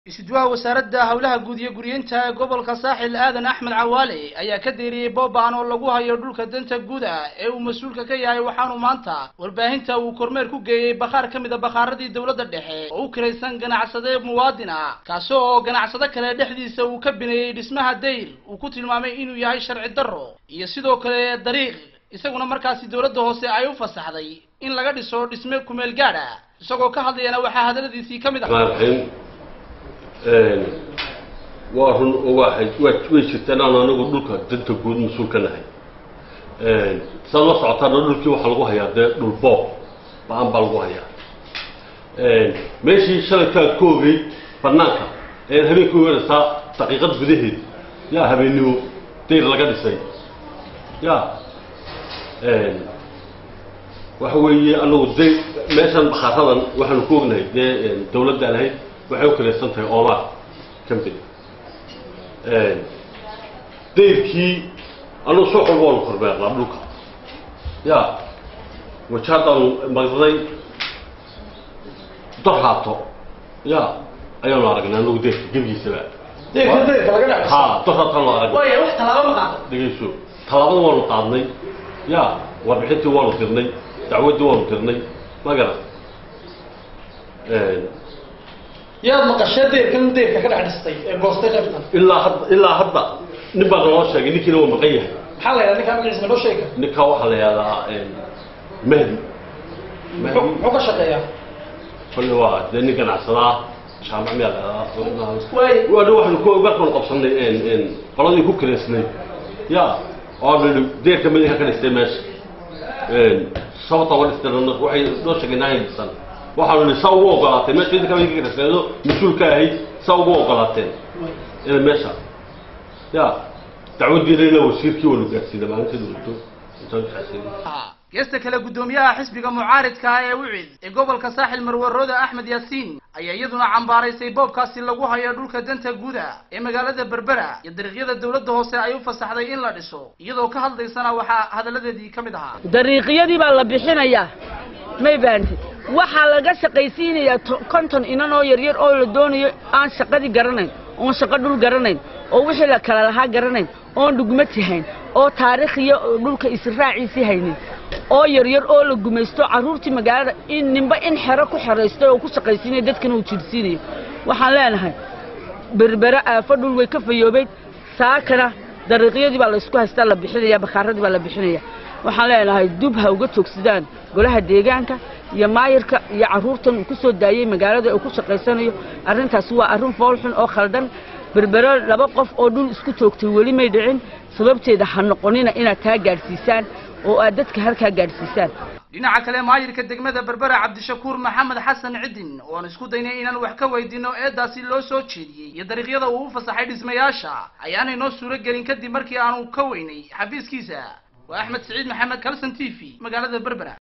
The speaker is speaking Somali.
isduwaha wasaaradda howlaha guud iyo guryeynta ee gobolka saaxil aadan axmed cawaale ayaa ka deeriyey boobaan oo lagu hayo dhulka danta guda ee uu mas-uulka ka yahay waxaanu maanta warbaahinta uu kormeer ku geeyey bakhaar ka mid a bakhaaradii dowladda dhexe oo u kiraysan ganacsade muwaadin ah kaasi oo ganacsado kale dhexdiisa uu ka bineeyey dhismaha dayr uu ku tilmaamay inuu yahay sharci darro iyo sidoo kale dariiq isaguna markaasi dowladda hoose ay u fasaxday in laga dhiso dhisme kumeel gaadh ah isagoo ka hadlayana waxaa hadaladiisii ka mid ah raxiim waa run oo waa way jirtaan aan anagu dhulka danta guud mas-uul ka nahay saad la socotaana dhulkii waxaa lagu hayaa dee dhul boob ba-an baa lagu hayaa meeshii shalaykaa ka ogay banaanka ee habeenka weeraysaa daqiiqad gudaheed yaa habeennimo dayr laga dhisay ya waxa weeye anagu day meeshan bakhaaradan waxaanu ku ognahay dee dawladda lahayd waxay u kalaysan tahay omar company dayrkii anugu suuq walba waanu kormeernaa dhulka ya wajaadaanu magday dorhaato ya ayaanu aragnay anagu dayrka gebigiisaba deyrka deyrka laga dhac ha dorhaataanu aragnay waaya wax tallaabo ma qaado dhegayso tallaabada waanu qaadnay ya warbixintii waanu dirnay dacwaddii waanu dirnay ma garan yaad maqashee deyrkan deyrka ka dhex dhistay ee goostay qaybtan ilaa hadda ilaa hadda nin baa naloo sheegay ninkiina waa maqan yahay maxaa la yidhaha ninkaa magaciisa noo sheega ninkaa waxaa la yihahdaa mahdi muxuu muxuu ka shaqeeyaa kolle waa dee nin ganacsadaa jaamac miyaa la yihahdaa waay waana waxaanu ku markaanu qabsanay qoladii ku kireysnay ya oo nidhi deerka madaxa ka dhistay meesha sababta uga dhistay waxay noo sheegay naayan dhisan waxaanu nihi saa ugu ogolaatay meesha idinka idinka kireysneedo mas-uulka ahayd saa ugu ogolaateen inay meesha ya dacwaddiina ina wasiirkii waanu gaarsiinay maalinteedu wato intaan xasiinay geesta kale guddoomiyaha xisbiga mucaaridka ah ee wicid ee gobolka saaxil marwarooda axmed yaasiin ayaa iyaduna cambaaraysay boobkaasi lagu hayo dhulka danta guda ee magaalada berbera iyo dariiqyada dowladda hoose ay u fasaxday in la dhiso iyadoo ka hadlaysana waxaa hadalladeedii ka mid ahaa dariiqyadii baa la bixinayaa may baantid waxaa laga shaqaysiinayaa to- konton inan oo yaryar oo la doonayo aan shaqadii garanayn oon shaqo dhul garanayn oo wixii la kala lahaa garanayn oon dhugmati hayn oo taariikhiyo dhulka israaciisii haynin oo yaryar oo la gumaysto carruurtii magaalada in ninba in xero ku xeraystay oo ku shaqaysiinaya dadkana uu jirsiinayo waxaan leenahay berbere aafo dhul way ka fayoobeyd saakana dariiqyadii baa laysku haystaa la bixinaya bakhaaradii baa la bixinaya waxaan leenahay dub ha uga joogsadaan golaha deegaanka iyo maayirka iyo carruurtan uu ku soo daayey magaalada uu ku shaqaysanayo arrintaasi waa arrin foolxun oo khaldan berbero laba qof oo dhul isku joogtay weli may dhicin sababteeda ha noqonina inaad taa gaadhsiisaan oo aad dadka halkaa gaadhsiisaan dhinaca kale maayirka degmada berbera cabdishakuur maxamed xasan cidin oo aan isku daynay inaan wax ka weydiino eedaasi loo soo jeediyey iyo dariiqyada uu u fasaxay dhismayaasha ayaanay noo suuro gelin kadib markii aanu ka weynay xafiiskiisa waa axmed siciid maxamed kalson t v magaalada berbera